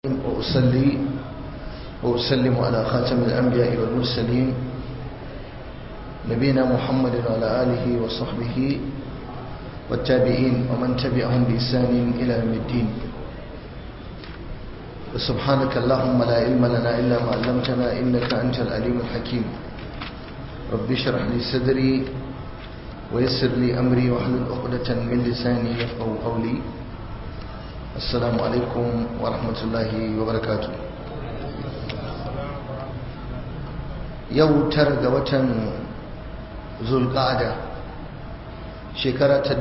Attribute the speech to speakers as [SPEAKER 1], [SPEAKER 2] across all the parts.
[SPEAKER 1] وأصلي وأسلم على خاتم الأنبياء والمرسلين نبينا محمد وعلى آله وصحبه والتابعين ومن تبعهم بإحسان إلى يوم الدين سبحانك اللهم لا علم لنا إلا ما علمتنا إنك أنت العليم الحكيم رب اشرح لي صدري ويسر لي أمري واحلل عقدة من لساني يفقه قولي السلام عليكم ورحمة الله وبركاته yau tara ga watan zulqa'ada shekara ta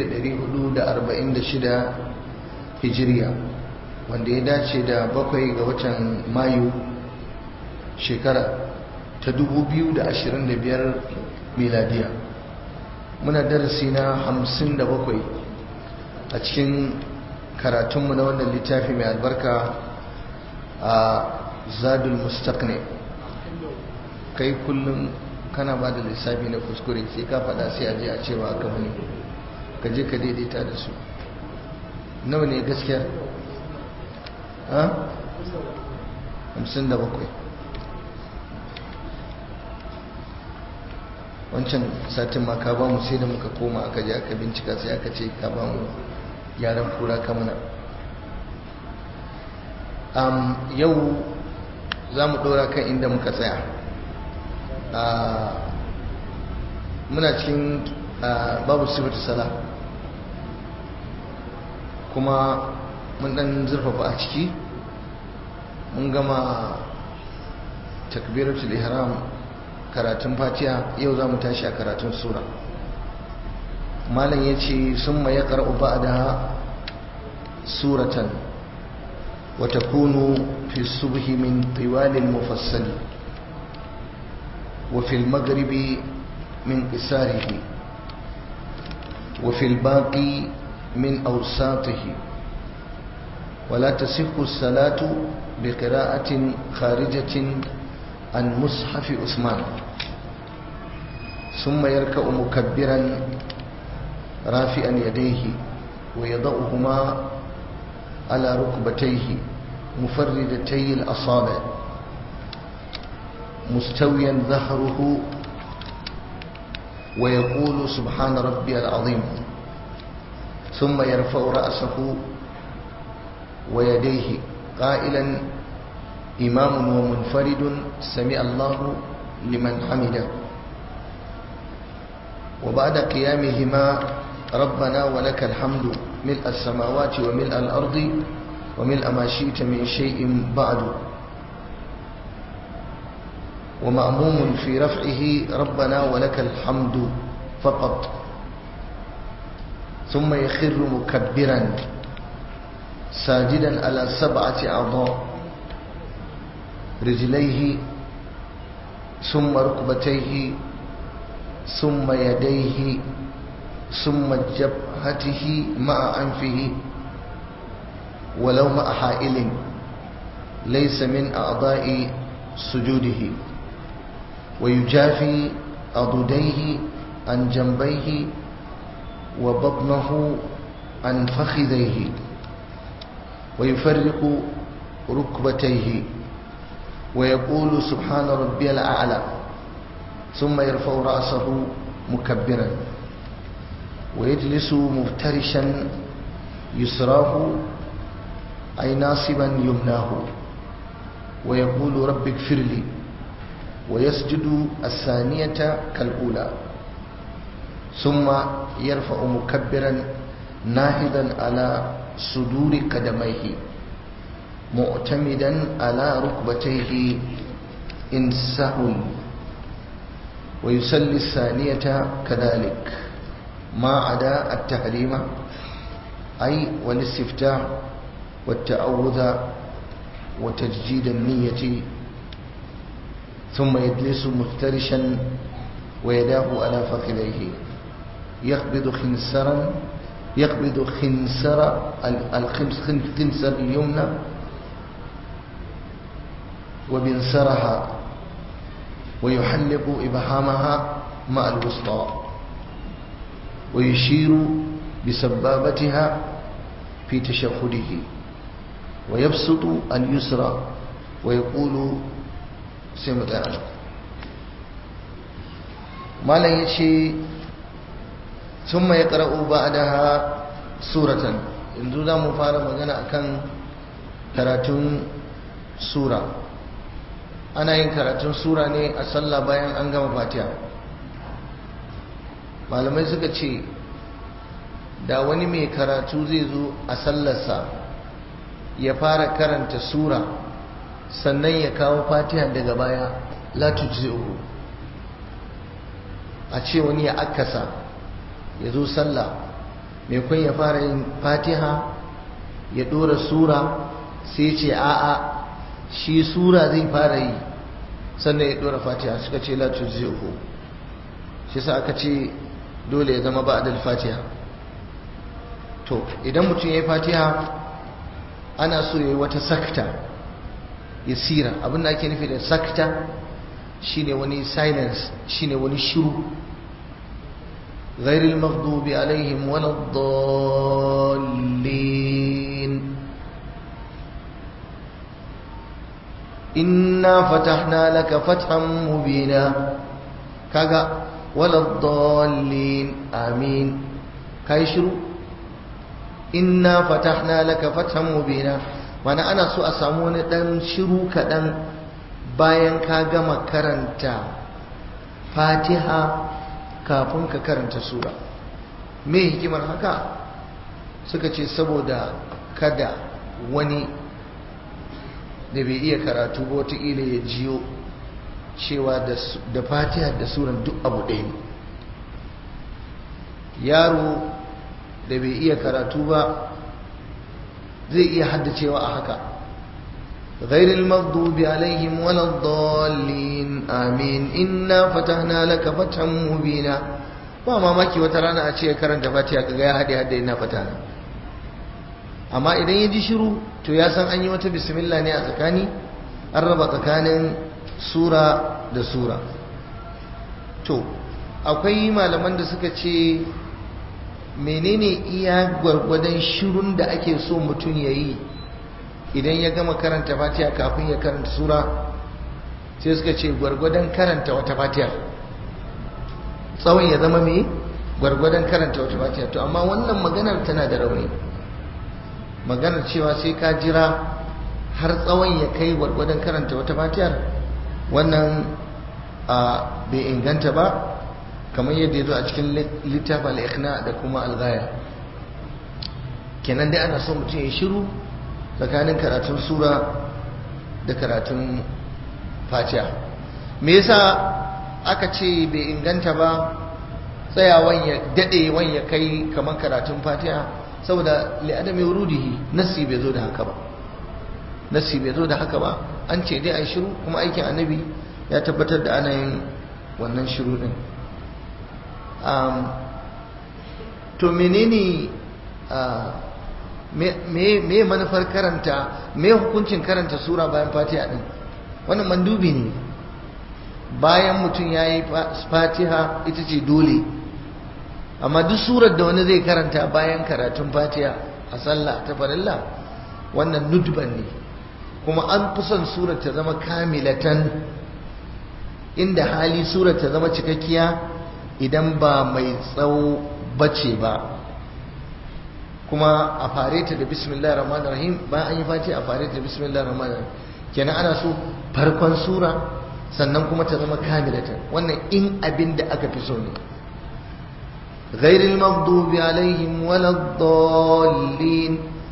[SPEAKER 1] 1446 hijiriya wanda ya dace da bakwai ga watan mayu shekara ta 2025 miladiya muna darasi na 57 a cikin karatunmu na wannan littafi mai albarka a zadul mustaqni kai kullum kana ba da lissafi na kuskure sai ka faɗa sai a je a cewa aka wani ka je ka daidaita da su nawa ne gaskiya ha? hamsin da bakwai wancan satin ma ka ba mu sai da muka koma aka je aka bincika sai aka ce ka ba mu yaran kura kamuna yau za mu ɗora kan inda muka tsaya muna cikin babu sifatu sala kuma mun dan zurfafa a ciki mun gama takbiratul ihram karatun fatiha yau za mu tashi a karatun sura malam ya ce sun ma ya karɓi ba'da suratan wata kunu fi subhi min tiwalin mufassali وفي المغرب من قصاره وفي الباقي من أوساطه ولا تصح الصلاة بقراءة خارجة عن مصحف عثمان ثم يركع مكبرا رافعا يديه ويضعهما على ركبتيه مفردتي الأصابع مستويا ظهره ويقول سبحان ربي العظيم ثم يرفع رأسه ويديه قائلا إمام ومنفرد سمع الله لمن حمده وبعد قيامهما ربنا ولك الحمد ملء السماوات وملء الأرض وملء ما شئت من شيء بعد ومأموم في رفعه ربنا ولك الحمد فقط ثم يخر مكبرا ساجدا على سبعة أعضاء رجليه ثم ركبتيه ثم يديه ثم جبهته مع أنفه ولو مع حائل ليس من أعضاء سجوده ويجافي عضديه عن جنبيه وبطنه عن فخذيه ويفرق ركبتيه ويقول سبحان ربي الأعلى ثم يرفع رأسه مكبرا ويجلس مفترشا يسراه أي ناصبا يمناه ويقول رب اغفر لي ويسجد الثانية كالأولى ثم يرفع مكبرا ناهضا على صدور قدميه معتمدا على ركبتيه إن سهل ويسلي الثانية كذلك ما عدا التحريم أي والاستفتاح والتعوذ وتجديد النية ثم يجلس مفترشا ويداه على فخذيه يقبض خنسرا يقبض خنسر الخنسر اليمنى وبنسرها ويحلق إبهامها مع الوسطى ويشير بسبابتها في تشهده wa yabsutu al-yusra wa yaqulu sai mu tsaya malam yace thumma yaqra'u ba'daha suratan yanzu za mu fara magana akan karatun sura ana yin karatun sura ne a sallah bayan an gama fatiha malamai suka ce da wani mai karatu zai zo a sallarsa ya fara karanta sura sannan ya kawo fatiha daga baya la tujzi'uhu a ce wani ya akasa ya zo sallah mai kun ya fara yin fatiha ya dora sura sai ce a'a shi sura zai fara yi sannan ya dora fatiha suka ce la tujzi'uhu shi sa aka ce dole ya zama ba'dal fatiha to idan mutum ya yi fatiha ana so ya yi wata sakta ya sira abinda ake nufi da sakta shine wani silence shine wani shiru ghairil maghdubi alaihim waladdallin inna fatahna laka fathan mubina kaga waladdallin amin kai shiru inna fatahna laka fathan mubina mana ana so a samu wani dan shiru kaɗan bayan ka gama karanta fatiha kafin ka karanta sura me hikimar haka suka ce saboda kada wani da bai iya karatu ba wataƙila ya jiyo cewa da fatiha da suran duk abu ɗaya ne yaro da bai iya karatu ba zai iya haddacewa a haka غير المغضوب عليهم ولا الضالين آمين إنا فتحنا لك فتحا مبينا ba mamaki wata rana a ce karanta fatiha kaga ya hade hade ina fatana amma idan ya ji shiru to ya san an yi wata bismillah ne a tsakani an raba tsakanin sura da sura to akwai malaman da suka ce menene iya gwargwadon shirun da ake so mutum ya yi idan ya gama karanta fatiha kafin ya karanta sura sai suka ce gwargwadon karanta wata fatiha tsawon ya zama mai gwargwadon karanta wata fatiha to amma wannan maganar tana da rauni maganar cewa sai ka jira har tsawon ya kai gwargwadon karanta wata fatihar wannan bai inganta ba kamar yadda ya zo a cikin littafin al'ikhna da kuma algaya kenan dai ana so mutum ya shiru tsakanin karatun sura da karatun fatiha me yasa aka ce bai inganta ba tsayawan ya daɗe wan ya kai kamar karatun fatiha saboda li'adami wurudihi nassi bai zo da haka ba nassi bai zo da haka ba an ce dai a shiru kuma aikin annabi ya tabbatar da ana yin wannan shiru din to menene me manufar karanta me hukuncin karanta sura bayan fatiha din wannan mandubi ne bayan mutum ya yi fatiha ita ce dole amma duk surar da wani zai karanta bayan karatun fatiha a sallah ta farilla wannan nudban ne kuma an fi son surar ta zama kamilatan inda hali surar ta zama cikakkiya idan ba mai tsawo bace ba kuma a fare ta da bismillah rahman rahim bayan an yi fati a fare ta da bismillah rahman rahim kenan ana so farkon sura sannan kuma ta zama kamilatan wannan in abin da aka fi so ne غير المغضوب عليهم ولا الضالين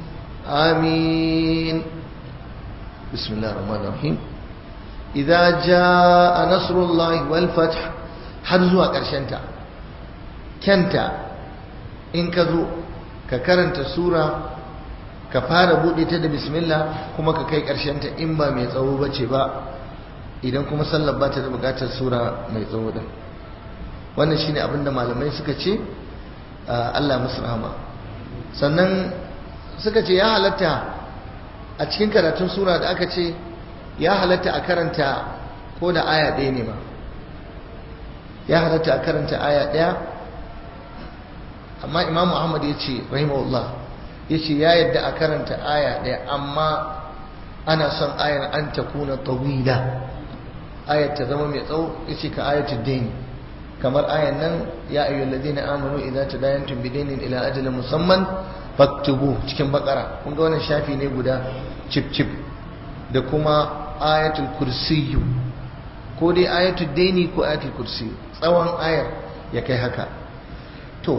[SPEAKER 1] آمين بسم الله الرحمن الرحيم إذا جاء نصر الله والفتح حرزوا كرشنتا كنتا إن كذو ككرنت سورة كفار بودي da bismillah kuma ka kai ta in ba mai tsawo bace ba idan kuma sallar ba ta da bukatar sura mai tsawo din wannan shine abinda malamai suka ce Allah musu rahama sannan suka ce ya halatta a cikin karatun sura da aka ce ya halatta a karanta ko da aya ɗaya ne ma ya halatta a karanta aya ɗaya amma imamu ahmad ya ce rahimahullah yace ya yadda a karanta aya ɗaya amma ana son ayar an ta kuna tawila ayar ta zama mai tsawo yace ka ayatul dain kamar ayan nan ya ayyuhal ladina amanu idza tadayantum bidainin ila ajalin musamman faktubu cikin bakara kun ga wannan shafi ne guda cip cip da kuma ayatul kursiyyu ko dai ayatul daini ko ayatul kursi tsawon ayar ya kai haka to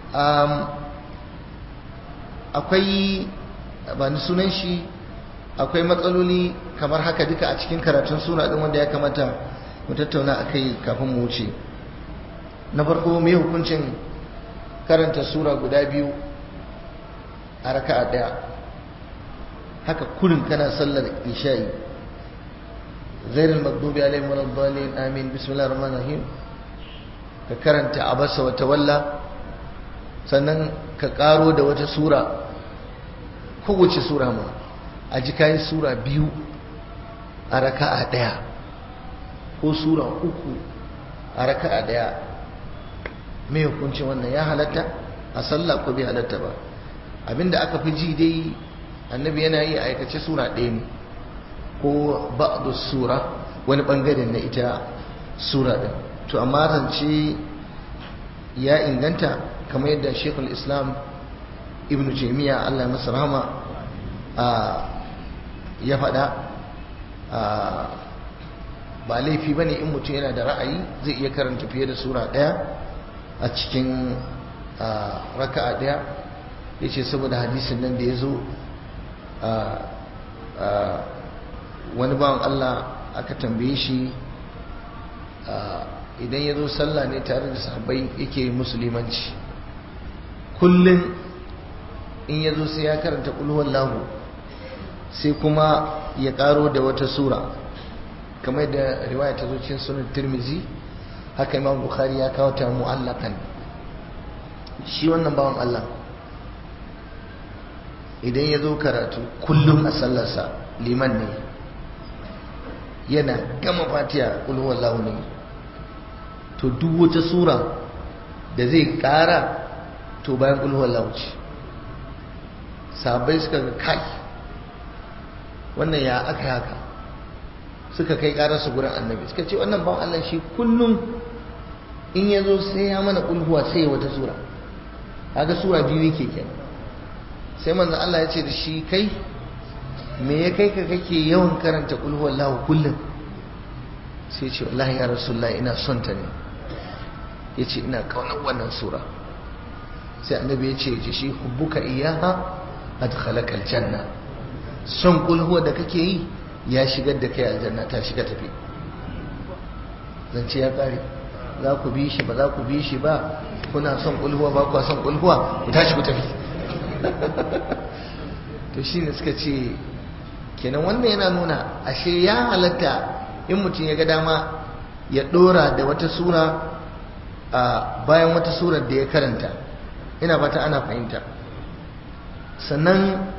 [SPEAKER 1] akwai ba ni sunan shi akwai matsaloli kamar haka duka a cikin karatun sura din wanda ya kamata mu tattauna akai kafin mu wuce na farko me hukuncin karanta sura guda biyu a raka'a daya haka kurin kana sallar isha'i ghairul maghdubi alaihim waladdallin amin bismillahir rahmanir rahim ka karanta abasa wa tawalla sannan ka karo da wata sura kowace sura ma a ji kayi sura biyu a raka'a daya ko sura uku a raka'a daya me hukuncin wannan ya halatta a sallah ko bai halatta ba abinda aka fi ji dai annabi yana yi aikace sura ɗaya ne ko ba'du sura wani bangare na ita sura ɗin to amma zance ya inganta kamar yadda shekul islam ibn jami'a allah masa rahama ya faɗa ba laifi ba ne in mutum yana da ra'ayi zai iya karanta fiye da sura ɗaya a cikin raka'a ɗaya ya ce saboda hadisin nan da ya zo wani bawan Allah aka tambaye shi idan ya zo sallah ne tare da sahabbai yake musulmanci kullum in ya zo sai ya karanta ƙulhuwan lahu sai kuma ya ƙaro da wata sura kamar da riwaya ta zo cikin sunan tirmizi haka imam bukhari ya kawo ta mu'allakan shi wannan bawan Allah idan ya zo karatu kullum a sallarsa liman ne yana gama fatiya ƙulhuwar launi to duk wata sura da zai ƙara to bayan ƙulhuwar lauci sabai suka ga kai wannan ya aka haka suka kai ƙararsu gurin annabi suka ce wannan bawan Allah shi kullum in ya zo sai ya mana ƙulhuwa sai wata sura haka sura biyu yake kenan sai manzan Allah ya ce da shi kai me ya kai ka kake yawan karanta qul huwallahu kullum sai ce wallahi ya rasulullah ina son ta ne yace ina kaunar wannan sura sai annabi ya ce shi hubbuka iyaha adkhalaka aljanna son qul huwa da kake yi ya shigar da kai aljanna ta shiga tafi zance ya kare za ku bi shi ba za ku bi shi ba kuna son qul huwa ba ku son qul huwa ku tashi ku tafi to shine suka ce kenan wannan yana nuna ashe ya halatta in mutum ya ga dama ya dora da wata sura a bayan wata surar da ya karanta ina fata ana fahimta sannan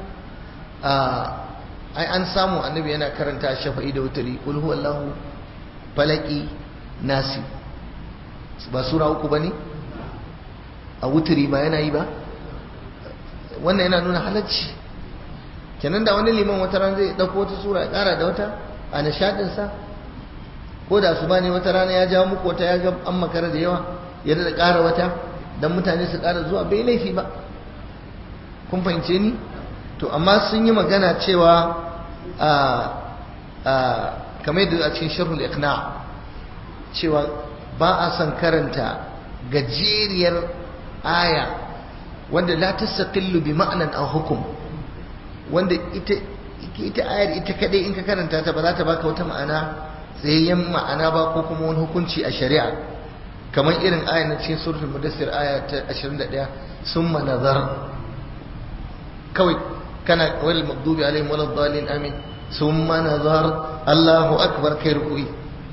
[SPEAKER 1] ai an samu annabi yana karanta shafa'i da wutari qul huwallahu falaki nasi ba sura uku bane a wutari ba yana yi ba wannan yana nuna halacci kenan da wani liman wata ran zai dauko wata sura ya kara da wata a nishadin sa ko da su bane wata rana ya jawo muku wata ya ga an makara da yawa ya da kara wata dan mutane su kara zuwa bai laifi ba kun fahimce ni to amma sun yi magana cewa a a kamar yadda a cikin sharhul iqna cewa ba a son karanta gajeriyar aya wanda la tastaqillu bi ma'nan aw hukum wanda ita ita ayar ita kadai in ka karanta ta ba za ta baka wata ma'ana tsayayyen ma'ana ba ko kuma wani hukunci a shari'a kamar irin ayar na cikin suratul mudassir aya ta 21 summa nazar kawai kana wal maghdubi alaihim walad dhalin amin summa nazar Allahu akbar kai ruku'i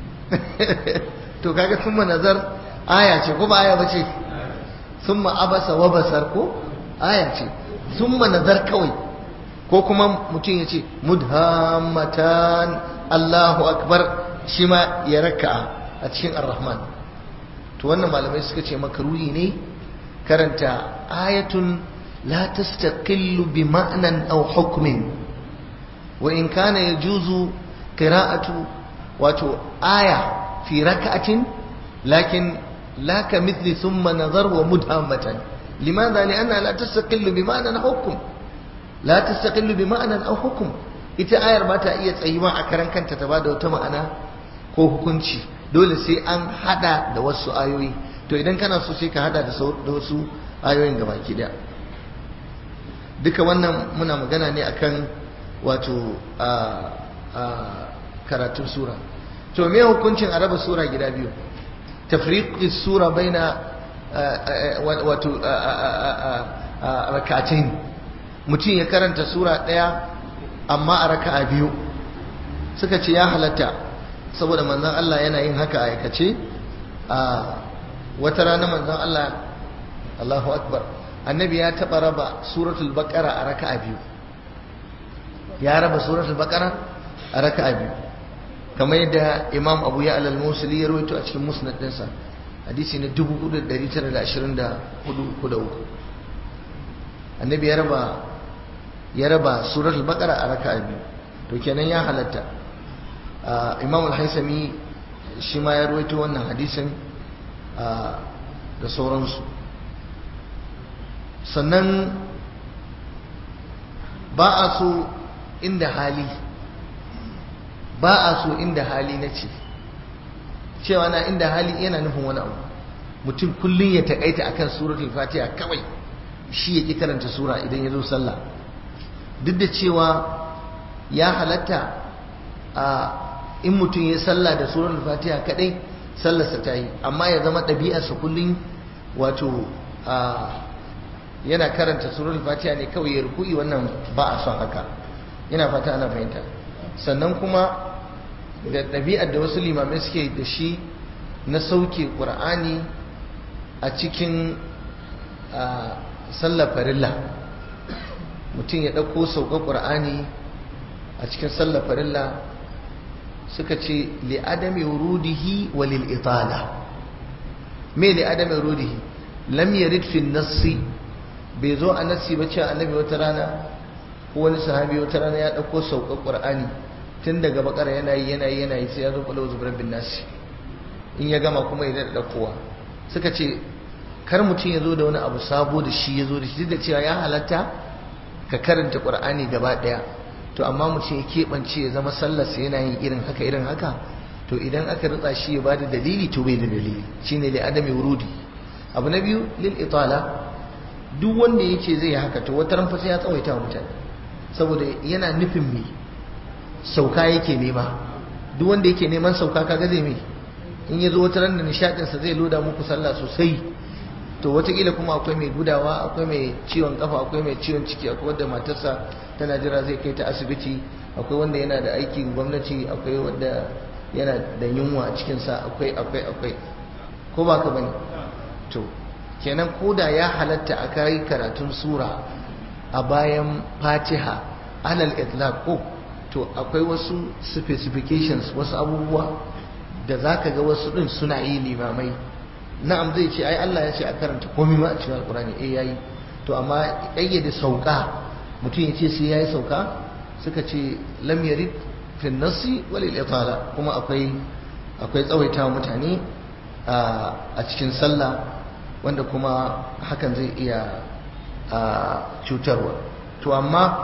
[SPEAKER 1] to kaga summa nazar aya ce ko ba aya bace summa abasa wa basar ko aya ce summa nazar kawai ko kuma mutum ya ce mudhammatan Allahu akbar shi ma ya raka'a a cikin ar-rahman to wannan malamai suka ce makaruhi ne karanta ayatun لا تستقل بمعنى أو حكم وإن كان يجوز قراءة واتو آية في ركعة لكن لا كمثل ثم نظر ومدهمة لماذا؟ لأنها لا تستقل بمعنى أو حكم لا تستقل بمعنى أو حكم ita ayar ba ta iya tsayuwa a karan kanta ta bada wata ma'ana ko hukunci dole sai an hada da wasu ayoyi to idan kana so sai ka hada da wasu ayoyin gabaki daya duka wannan muna magana ne akan wato a karatun sura to me hukuncin a raba sura gida biyu tafriqi sura baina wato rakatain mutum ya karanta sura daya amma a raka'a biyu suka ce ya halatta saboda manzon Allah yana yin haka a aikace a wata rana manzon Allah Allahu akbar annabi ya taba raba suratul baqara a raka'a biyu ya raba suratul baqara a raka'a biyu kamar yadda imam abu ya alal musuli ya rawaito a cikin musnad dinsa hadisi na 4924 annabi ya raba ya raba suratul baqara a raka'a biyu to kenan ya halatta imam al-haisami shi ma ya rawaito wannan hadisin da sauransu sannan ba a so inda hali ba a so inda hali na ce cewa na inda hali yana nufin wani abu mutum kullum ya takaita akan suratul fatiha kawai shi ya ƙi karanta sura idan ya zo sallah duk da cewa ya halatta a in mutum ya sallah da suratul fatiha kadai sallarsa ta yi amma ya zama ɗabi'arsa kullum wato yana karanta suratul fatiha ne kawai ya ruku'i wannan ba a son haka yana fata ana fahimta sannan kuma da ɗabi'ar da wasu limamai suke da shi na sauke ƙur'ani a cikin sallar farilla mutum ya ɗauko sauka ƙur'ani a cikin sallar farilla suka ce li'adami wurudihi wa lil'itala me li'adami wurudihi lam yarid fi nassi bai zo a nassi ba cewa annabi wata rana ko wani sahabi wata rana ya ɗauko sauka ƙur'ani tun daga bakara yana yi yana yi yana yi sai ya zo kwallo zubar bin nasi in ya gama kuma ya daɗa ɗaukowa suka ce kar mutum ya zo da wani abu sabo da shi ya zo da shi duk da cewa ya halatta ka karanta ƙur'ani gaba ɗaya to amma mutum ya keɓance ya zama sallarsa yana yin irin haka irin haka to idan aka ritsa shi ya bada dalili to bai da dalili shine li adami wurudi abu na biyu lil itala duk wanda yake zai haka to wata ran fa sai ya tsawaita wa mutane saboda yana nufin me sauka yake nema duk wanda yake neman sauka kaga zai me in ya zo wata ran da nishadinsa zai loda muku sallah sosai to watakila kuma akwai mai gudawa akwai mai ciwon kafa akwai mai ciwon ciki akwai wanda matarsa tana jira zai kai ta asibiti akwai wanda yana da aikin gwamnati akwai wanda yana da yunwa a cikinsa akwai akwai akwai ko ba ka bane to kenan koda ya halatta a kai karatun sura a bayan fatiha alal itlaq ko to akwai wasu specifications wasu abubuwa da zaka ga wasu din suna yi limamai na'am zai ce ai Allah ya ce a karanta komai ma a cikin alkurani eh yayi to amma kayyade sauka mutum ya ce sai yayi sauka suka ce lam yarid fi nasi wal itala kuma akwai akwai tsawaita mutane a cikin sallah wanda kuma hakan zai iya cutarwa to amma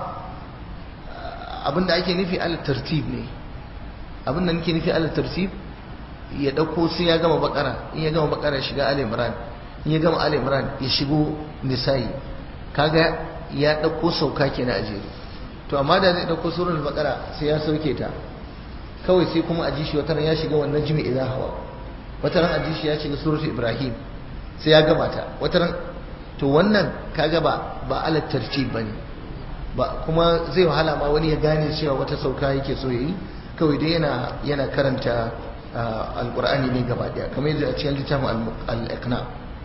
[SPEAKER 1] abinda ake nufi ala tartib ne abinda nake nufi ala tartib ya dauko sai ya gama bakara in ya gama bakara shiga ali imran in ya gama ali imran ya shigo nisa'i kaga ya dauko sauka kenan a jere to amma da zai dauko suratul bakara sai ya sauke ta kawai sai kuma a ji shi wataran ya shiga wannan jimi idan hawa wataran a ji shi ya shiga suratul ibrahim sai ya gama ta wataran to wannan kaga ba ba ala tartib bane ba kuma zai wahala ma wani ya gane cewa wata sauka yake so yayi kawai dai yana yana karanta alkur'ani ne gaba daya kamar yadda a cikin littafin al-iqna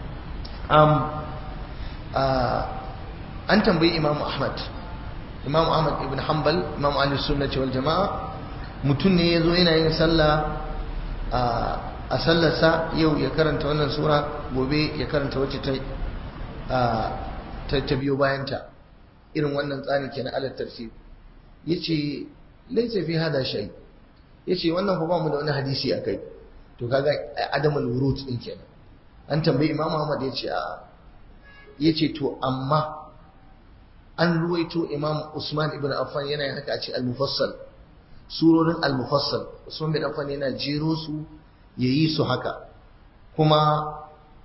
[SPEAKER 1] an tambayi imam ahmad imam ahmad ibn hanbal imam ahli sunnati wal jama'a mutum ne yazo yana yin sallah a sallarsa yau ya karanta wannan sura gobe ya karanta wacce ta ta biyo bayanta irin wannan tsarin kenan alal tartib yace laysa fi hada shay yace wannan fa ba mu da wani hadisi akai to kaga adamul wurud din kenan an tambayi imam Ahmad yace a yace to amma an ruwaito imam Usman ibn Affan yana yin haka a cikin al-mufassal surorin al-mufassal Usman bin Affan yana jero su yayi su haka kuma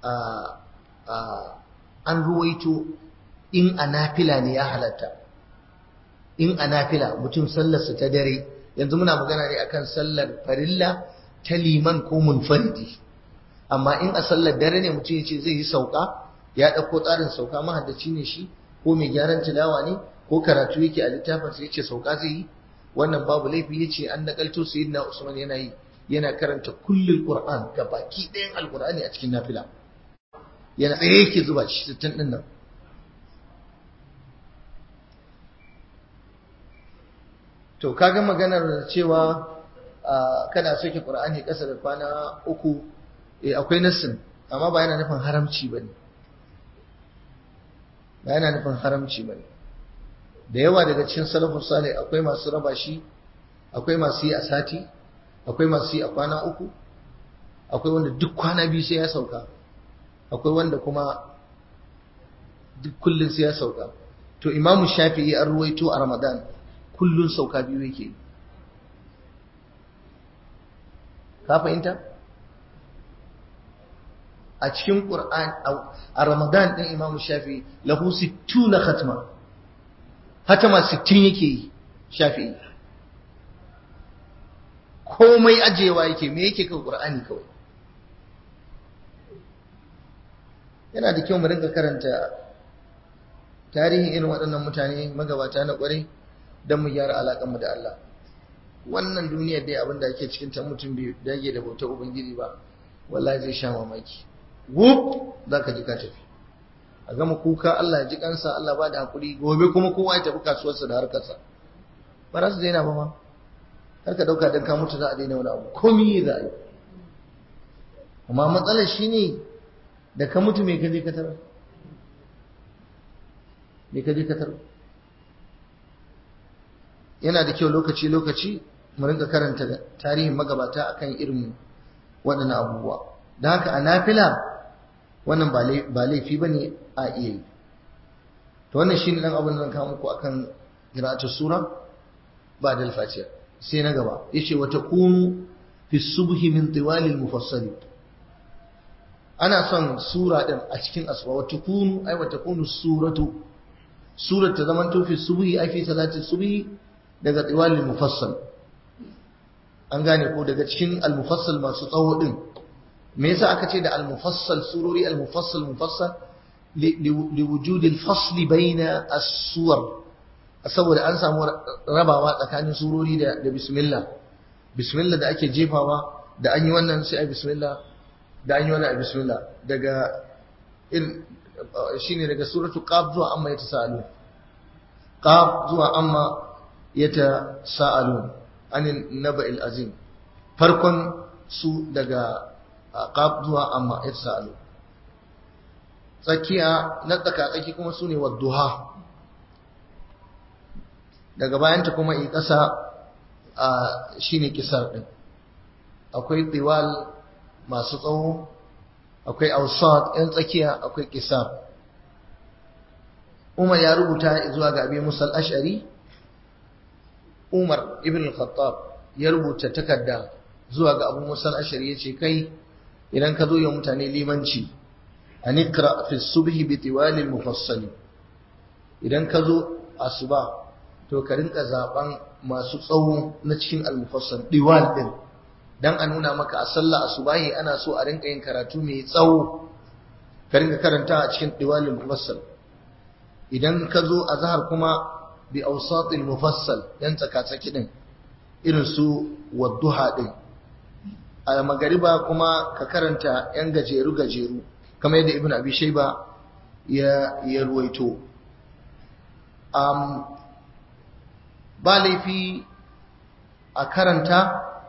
[SPEAKER 1] an ruwaito in a nafila ne ya halatta in a nafila mutum sallarsa ta dare yanzu muna magana ne akan sallar farilla ta liman ko munfaridi amma in a sallar dare ne mutum ya ce zai yi sauka ya ɗauko tsarin sauka mahaddaci ne shi ko mai gyaran tilawa ne ko karatu yake a littafin sai yace sauka zai yi wannan babu laifi yace an nakalto sayyidina Usman yana yi yana karanta kullul Qur'an baki ɗayan alqur'ani a cikin nafila yana tsaye yake zuba shi sittin din nan to kaga maganar cewa kana soke Qur'ani ƙasa da kwana uku eh akwai nassin amma ba yana nufin haramci bane ba yana nufin haramci bane da yawa daga cikin salafus salih akwai masu raba shi akwai masu yi a sati akwai masu yi a kwana uku akwai wanda duk kwana biyu sai ya sauka akwai wanda kuma duk kullun sai ya sauka to imamu shafi'i an ruwaito a ramadan kullun sauka biyu yake ka fahimta a cikin qur'an a ramadan din imamu shafi'i lahu 60 khatma hatama 60 yake yi shafi'i komai ajewa yake me yake kan qur'ani kawai yana da kyau mu rinka karanta tarihin irin waɗannan mutane magabata na ƙwarai don mu gyara alaƙanmu da Allah wannan duniyar dai abin da ake cikin ta mutum bai dage da bautar ubangiji ba wallahi zai sha mamaki wuf za ka ji ka tafi a gama kuka Allah ya ji kansa Allah ba da haƙuri gobe kuma kowa ya tafi kasuwarsa da harkarsa ba za su daina ba ma kar ka ɗauka don ka mutu za a daina wani abu komi za a yi amma matsalar shi ne da ka mutu mai kaje ka tarar mai kaje ka tarar yana da kyau lokaci-lokaci mu rinka karanta tarihin magabata akan irin waɗannan abubuwa da haka a nafila wannan ba laifi ba ne a iya yi to wannan shi ne ɗan abin da zan kawo muku akan qira'atul sura ba da alfatiha sai na gaba yace wa takunu fi subhi min tiwalil mufassali ana son sura din a cikin asuba wa takunu ai wa takunu suratu surat ta zaman to fi subhi ai fi salati subhi daga tiwalil mufassal an gane ko daga cikin al mufassal masu tsawo din me yasa aka ce da al mufassal surori al mufassal mufassal li wujudi al fasli baina as-suwar saboda an samu rabawa tsakanin surori da da bismillah bismillah da ake jefawa da an yi wannan sai ai bismillah da an yi wannan ai bismillah daga in shine daga suratu qaf zuwa amma yatasaalun qaf zuwa amma yatasaalun anin naba'il azim farkon su daga qaf zuwa amma yatasaalun tsakiya na tsaka tsaki kuma sune wadduha daga bayanta kuma in ƙasa shine kisar ɗin akwai tiwal masu tsawo akwai ausat yan tsakiya akwai kisar umar ya rubuta zuwa ga abin musal ashari umar ibn al-khattab ya rubuta takarda zuwa ga abu musal ashari ya ce kai idan ka zo yi mutane limanci a nikra fi subhi bi tiwalil mufassali idan ka zo asuba to ka rinka zaben masu tsawo na cikin al-mufassal diwal din dan a nuna maka a sallah asubahi ana so a rinka yin karatu mai tsawo ka rinka karanta a cikin diwalil mufassal idan ka zo azhar kuma bi awsatil mufassal yan tsaka-tsaki din irin su wadduha din a magariba kuma ka karanta yan gajeru gajeru kamar yadda ibn abi shayba ya ya ruwaito um, ba laifi a karanta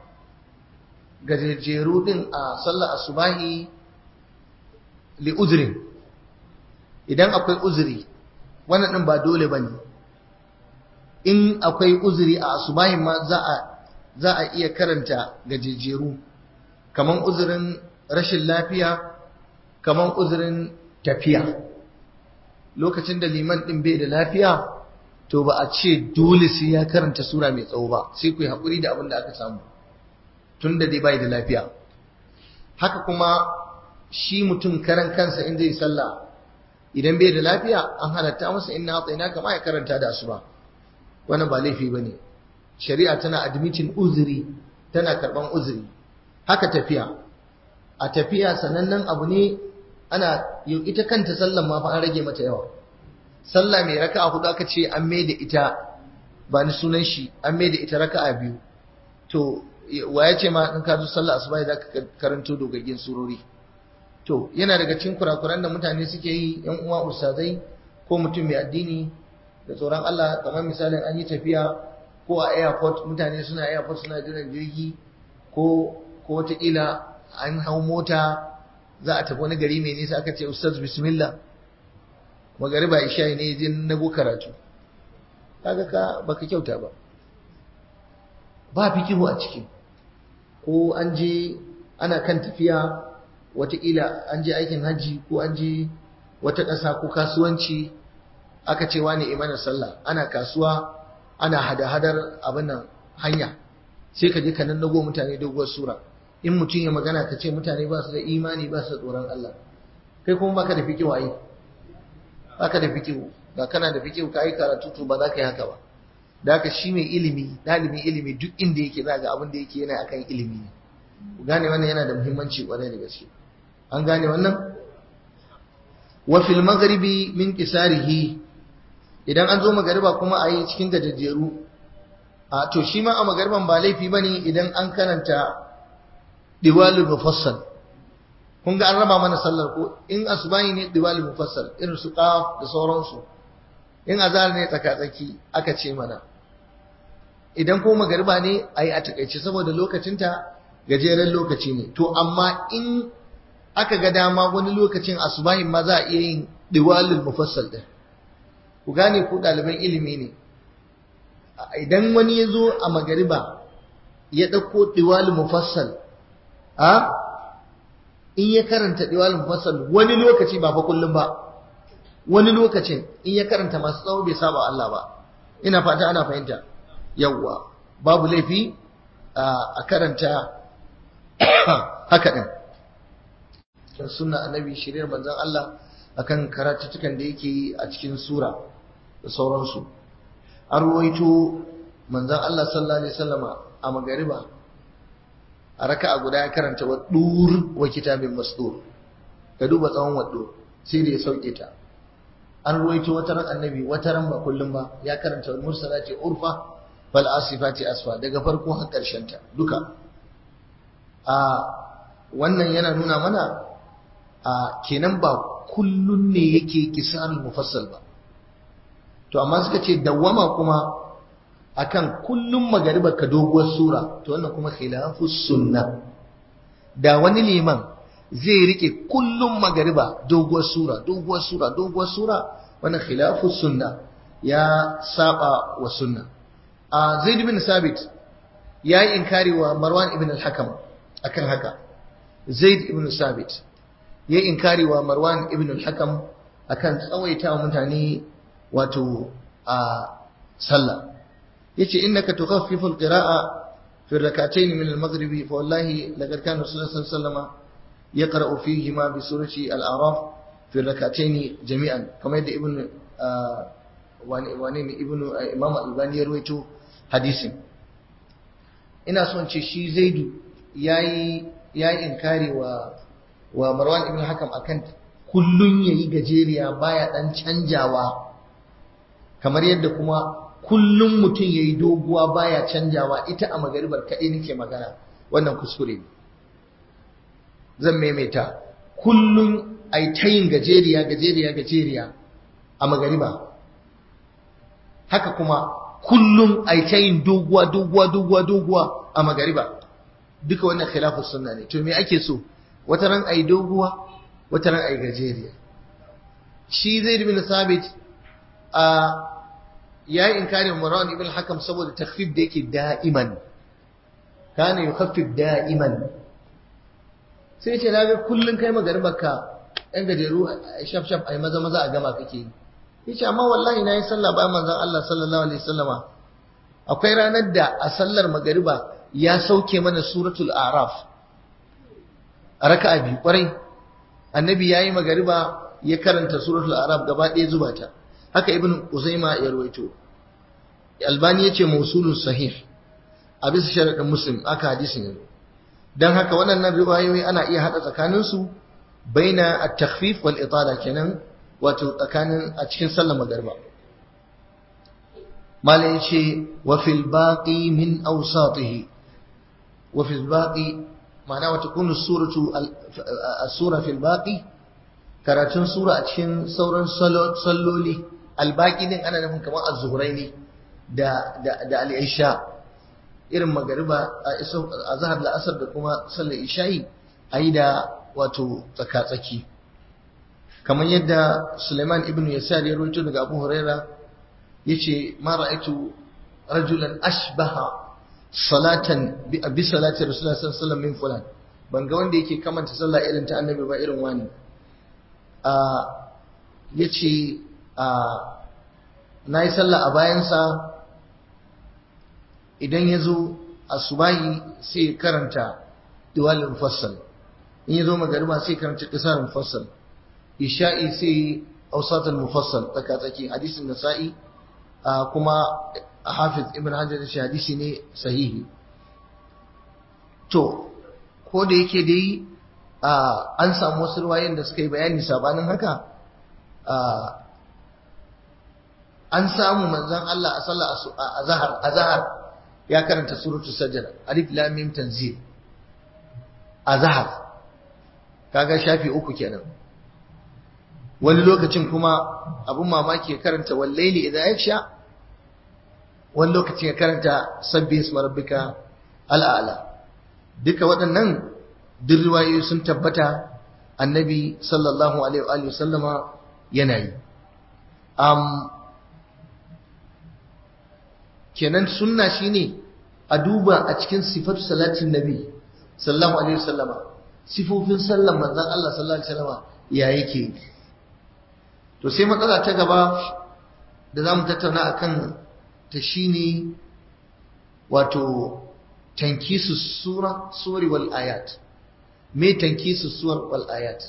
[SPEAKER 1] gajejeru din a sallar asubahi li uzrin idan akwai uzuri wannan din ba dole bane in akwai uzuri a asubahin ma za a za a iya karanta gajejjeru kaman uzurin rashin lafiya kaman uzurin tafiya lokacin da liman din bai da lafiya to ba a ce dole sai ya karanta sura mai tsawo ba sai ku yi haƙuri da abin da aka samu tun da dai bai da lafiya haka kuma shi mutum karan kansa in zai sallah idan bai da lafiya an halatta masa inna atsaina kama ya karanta da asuba wannan ba laifi bane shari'a tana admitin uzuri tana karban uzuri haka tafiya a tafiya sanannen abu ne ana ita kanta sallan ma fa an rage mata yawa sallah mai raka'a hudu aka ce an mai da ita ba ni sunan shi an mai da ita raka'a biyu to wa ya ce ma in ka zo sallah asuba za ka karanto dogaggin surori to yana daga cikin kurakuran da mutane suke yi yan uwa ustazai ko mutum mai addini da tsoron Allah kamar misalin an yi tafiya ko a airport mutane suna airport suna jiran jirgi ko ko wataƙila an hau mota za a tafi wani gari mai nisa aka ce ustaz bismillah magariba isha ne jin nago karatu kaga ka baka kyauta ba ba fikihu a ciki ko an je ana kan tafiya wataƙila an je aikin hajji ko an je wata ƙasa ko kasuwanci aka ce wani imanin sallah ana kasuwa ana hada-hadar abin nan hanya sai ka je ka nan nago mutane doguwar sura in mutum ya magana ka ce mutane ba su da imani ba su da tsoron Allah kai kuma baka da fikihu ai baka da fikihu ga kana da fikihu ka yi karatu to ba za ka yi haka ba da haka shi mai ilimi ɗalibin ilimi duk inda yake za ga abin da yake yana akan ilimi ne ku gane wannan yana da muhimmanci kwarai da gaske an gane wannan wa fil maghribi min qisarihi idan an zo magariba kuma a yi cikin gajejjeru a to shi ma a magariban ba laifi bane idan an karanta diwalul mufassal kun ga an raba mana sallar ko in asubahi ne diwalul mufassal irin su qaf da sauransu in azhar ne tsaka-tsaki aka ce mana idan ko magariba ne ayi a takaice saboda lokacinta gajeren lokaci ne to amma in aka ga dama wani lokacin asubahin ma za a iya yin diwalul mufassal din ku gane ku ɗaliban ilimi ne idan wani ya zo a magariba ya ɗauko diwalul mufassal a in ya karanta diwalul mufassal wani lokaci ba fa kullum ba wani lokacin in ya karanta masu tsawo bai saba Allah ba ina fata ana fahimta yawwa babu laifi a karanta haka din sunna annabi shirin manzon Allah akan karatutukan da yake yi a cikin sura da sauransu an ruwaito manzon Allah sallallahu alaihi wasallama a magariba a raka'a guda ya karanta wa dur wa kitabin masdur ka duba tsawon waddo sai da ya sauke ta an ruwaito wata ran annabi wata ran ba kullum ba ya karanta wal mursalati urfa fal asifati asfa daga farko har karshen ta duka a wannan yana nuna mana a kenan ba kullun ne yake kisarul mufassal ba to amma suka ce dawwama kuma akan kullum magariba ka doguwar sura to wannan kuma khilafus sunna da wani liman zai rike kullum magariba doguwar sura doguwar sura doguwar sura wannan khilafus sunna ya saba wa sunna a zaid bin sabit yayi inkari wa marwan ibn al-hakam akan haka zaid ibn sabit yayi inkari wa marwan ibn al-hakam akan tsawaita mutane wato a sallah yace innaka tukhaffifu al-qira'a fi rak'atayn min al-maghribi fa wallahi laqad kana rasulullah sallallahu alaihi wasallam يقرأ فيهما بسورة الأعراف في الركعتين جميعا كما يدى ابن وانين ابن إمام الباني يرويته حديث ina son ce shi zaidu yayi yayi inkari wa wa Marwan ibn Hakam akan kullun yayi gajeriya baya dan canjawa kamar yadda kuma kullun mutum yayi doguwa baya canjawa ita a magaribar kaɗai nake magana wannan kuskure ne zan maimaita kullum ai ta yin gajeriya gajeriya gajeriya a magariba haka kuma kullum ai ta yin doguwa doguwa doguwa doguwa a magariba duka wannan khilafus sunna ne to me ake so wata ran ai doguwa wata ran ai gajeriya shi zaid bin sabit a yayi inkarin Marwan ibn Hakam saboda takhfif da yake da'iman kana yukhaffif da'iman sai ce na ga kullun kai magaribarka ɗan gajeru shaf shaf ai maza maza a gama kake yi yace amma wallahi na yi sallah bayan manzon Allah sallallahu alaihi wasallama akwai ranar da a sallar magariba ya sauke mana suratul araf a raka'a biyu kwarai annabi yayi magariba ya karanta suratul araf gaba ɗaya zuba ta haka ibn uzaima ya ruwaito albani yace mausulun sahih a bisa sharadin muslim aka hadisin yanzu dan haka waɗannan riwayoyi ana iya hada tsakanin su baina at-takhfif wal itala kenan wato tsakanin a cikin sallar magariba malai yace wa fil baqi min awsatihi wa fil baqi ma'ana wa takunu suratu as-sura fil baqi karatun sura a cikin sauran salloli albaki din ana nufin kamar az-zuhraini da da da al-isha irin magariba a zahar la'asar da kuma sallar isha'i ayi da wato tsaka-tsaki kamar yadda Suleiman ibn Yasar ya rawaito daga Abu Huraira yace ma ra'aitu rajulan ashbaha salatan bi salati rasulullah sallallahu alaihi wasallam min fulan ban ga wanda yake kamanta sallah irin ta annabi ba irin wani a yace a nayi sallah a bayansa idan ya zo asubahi sai karanta diwalin mufassal in ya zo magariba sai karanta kisar mufassal isha'i sai ausatul mufassal tsaka tsaki hadisin nasa'i kuma hafiz ibn hajar shi hadisi ne sahihi to ko da yake dai an samu wasu ruwayen da suka yi bayani sabanin haka an samu manzon Allah a sallar azhar azhar ya karanta suratul sajda alif lam mim tanzil azhar kaga shafi uku kenan wani lokacin kuma abun mamaki ya karanta wallaili idan ya sha wani lokacin ya karanta sabbi isma rabbika al'ala duka waɗannan duk riwayoyi sun tabbata annabi sallallahu alaihi wa sallama yana yi um, kenan sunna shine a duba a cikin sifatu salatin nabi sallallahu alaihi wasallama sifofin sallan manzon Allah sallallahu alaihi wasallama ya yake to sai matsala ta gaba da zamu tattauna akan ta shine wato tankisu sura suri wal ayat me tankisu suwar wal ayat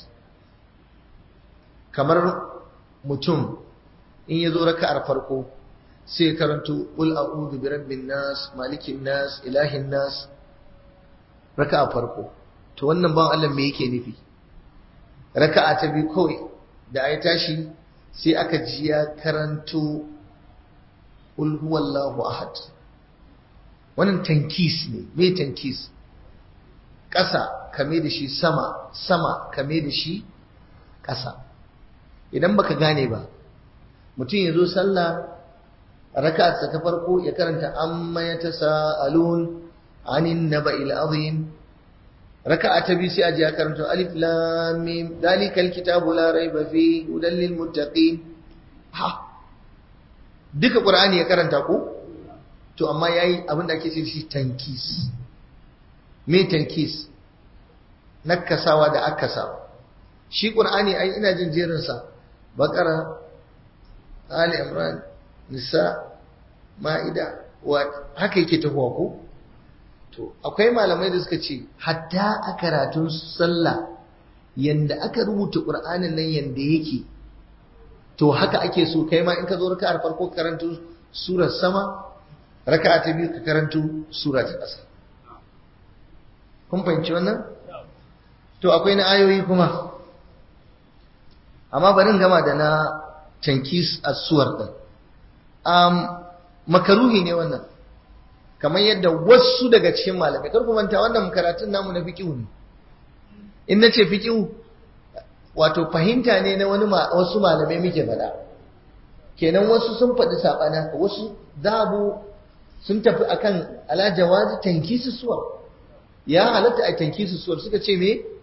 [SPEAKER 1] kamar mutum in ya zo raka'ar farko sai karanto qul a'udhu bi rabbin nas malikin nas ilahin nas raka'a farko to wannan ban Allah me yake nufi raka'a ta biyu kawai da ayi tashi sai aka ji ya karanto qul huwallahu ahad wannan tankis ne me tankis ƙasa kame da shi sama sama kame da shi ƙasa idan baka gane ba mutum ya zo sallah raka'arsa ta farko ya karanta amma ya tasa'alun anin naba'il azim raka'a ta biyu sai a ji ya karanta alif lam mim dalikal kitabu la raiba fi hudan lil muttaqin ha duka qur'ani ya karanta ko to amma yayi abin da ake ce shi tankis me tankis nakasawa da akasawa shi qur'ani ai ina jin jerin sa baqara ali imran nisa ma'ida wa haka yake tafiya ko to akwai malamai da suka ce hatta a karatun sallah yanda aka rubuta qur'anin nan yanda yake to haka ake so kai ma in ka zo raka'ar farko karanto surar sama raka'a ta biyu ka karanto sura ta ƙasa kun fahimci wannan to akwai na ayoyi kuma amma bari gama da na tankis as-suwar din um, makaruhi ne wannan kamar yadda wasu daga cikin malamai kar ku manta wannan karatun namu na fiqh ne in nace fiqh wato fahimta ne na wani wasu malamai muke faɗa kenan wasu sun faɗi saɓana wasu zabu sun tafi akan ala jawazi tankisu suwar ya halatta a tankisu suwar suka ce me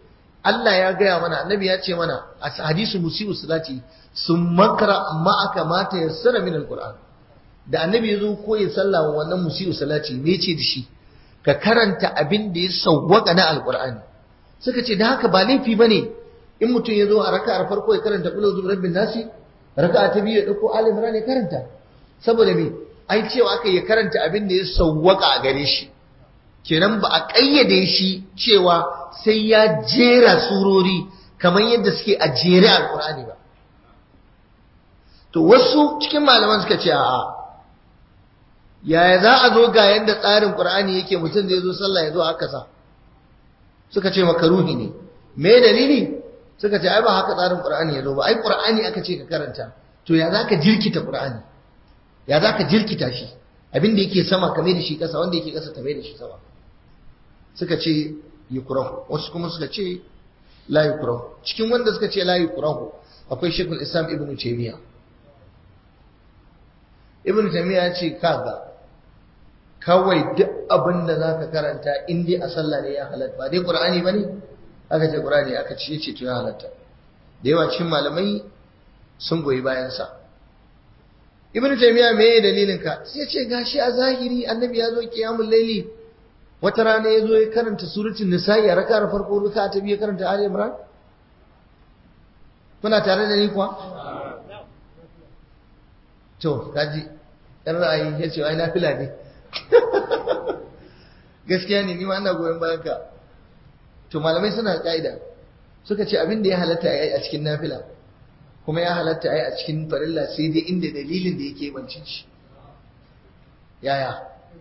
[SPEAKER 1] Allah ya gaya mana annabi ya ce mana a hadisu musiu salati sun makara ma'aka mata yassara min alquran da annabi ya zo koyi sallah wa wannan musiu salati me ce da shi ka karanta abin da ya sawwaka na alqur'ani suka ce da haka ba laifi bane in mutum ya zo a raka'ar farko ya karanta qul a'udhu birabbin nasi raka'a ta biyu ya dauko ali imran ya karanta saboda me ai cewa aka ya karanta abin da ya sawwaka a gare shi kenan ba a kayyade shi cewa sai ya jera surori kamar yadda suke a jere alqur'ani ba to wasu cikin malaman suka ce a'a yaya za a zo ga yadda tsarin qur'ani yake mutum zai zo sallah ya zo haka sa suka ce makaruhi ne me dalili suka ce ai ba haka tsarin qur'ani ya zo ba ai qur'ani aka ce ka karanta to ya zaka jirkita qur'ani ya zaka jirkita shi abin da yake sama kame da shi kasa wanda yake kasa kame da shi sama suka ce yukrahu wasu kuma suka ce la yukrahu cikin wanda suka ce la yukrahu akwai shekul islam ibnu taymiya ibnu taymiya ya ce kaga kawai duk abin da zaka karanta in dai a sallah ne ya halatta ba dai qur'ani bane aka ce qur'ani aka ce yace to ya halatta da yawa cikin malamai sun goyi bayan sa ibnu taymiya me ye dalilin ka sai ya ce gashi a zahiri annabi ya zo qiyamul layli wata rana ya zo ya karanta suratul nisa'i a raka'ar farko raka ta biyu karanta ali imran kuna tare da ni kuwa to kaji ɗan ra'ayi ya ce ai nafila ne gaskiya ne ni ma ina goyon bayan ka to malamai suna ka'ida suka ce abin da ya halatta ai a cikin nafila kuma ya halatta ai a cikin farilla sai dai inda dalilin da yake bancin shi yaya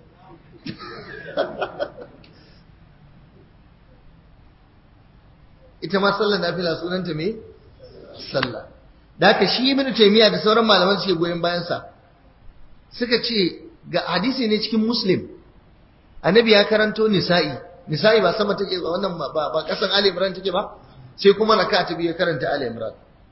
[SPEAKER 1] ita ma sallar nafila sunanta me sallah da haka shi ibnu taymiya da sauran malaman suke goyon bayan sa suka ce ga hadisi ne cikin muslim annabi ya karanto nisa'i nisa'i ba sama take ba wannan ba ba kasan ali imran take ba sai kuma raka ta biyu karanta ali imran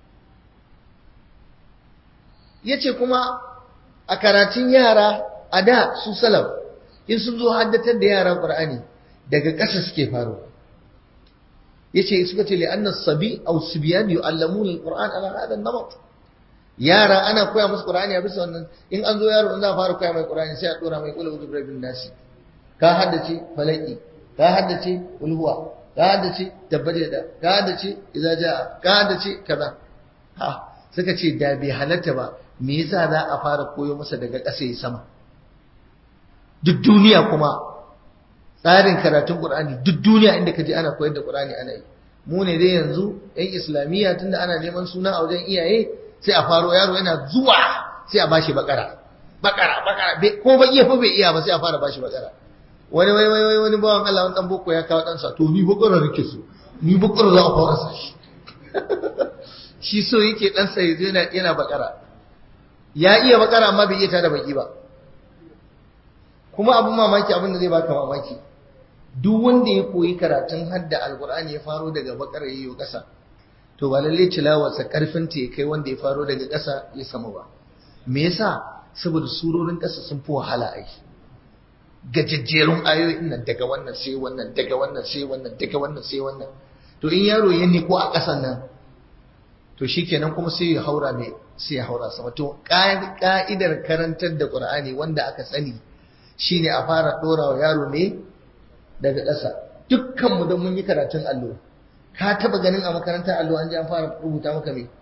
[SPEAKER 1] yace kuma a karatun yara a da su salaf in sun zo haddatar da yara qur'ani daga ƙasa suke faro yace suka ce li anna sabi aw sibyan yu'allamuna alquran ala hadha an-namat yara ana koya musu qur'ani a bisa wannan in an zo yaro in za a fara koya mai qur'ani sai a dora mai qul a'udhu birabbin nasi ka haddace falaki ka haddace ulhuwa ka haddace tabbata da ka haddace idza jaa ka haddace kaza ha suka ce da bai halatta ba me yasa za a fara koyo masa daga ƙasa ya sama duk duniya kuma tsarin karatun Qur'ani duk duniya inda ka je ana koyar da Qur'ani ana yi mu ne dai yanzu ɗan islamiyya tunda ana neman suna a wajen iyaye sai a faro yaro yana zuwa sai a bashi bakara bakara bakara ko ba iya fa bai iya ba sai a fara bashi bakara wani wani wani wani bawan Allah wani dan boko ya kawo dan sa to ni bakara nake so ni bakara za a fara sa shi shi so yake dan sa yazo yana yana bakara ya iya bakara amma bai iya tada baki ba kuma abin mamaki abin da zai baka mamaki duk wanda ya koyi karatun hadda alkur'ani ya faro daga bakar yayyo kasa to ba lalle tilawarsa karfin ta ya kai wanda ya faro daga kasa ya sama ba me yasa saboda surorin kasa sun fi wahala ai gajejjerun ayoyin nan daga wannan sai wannan daga wannan sai wannan daga wannan sai wannan to in yaro ya niko a kasan nan to shikenan kuma sai ya haura mai sai ya haura sama to ka'idar karantar da qur'ani wanda aka sani shine a fara dora wa yaro ne daga ƙasa dukkanmu don mun yi karatun allo ka taba ganin a makarantar allo an ji an fara rubuta maka me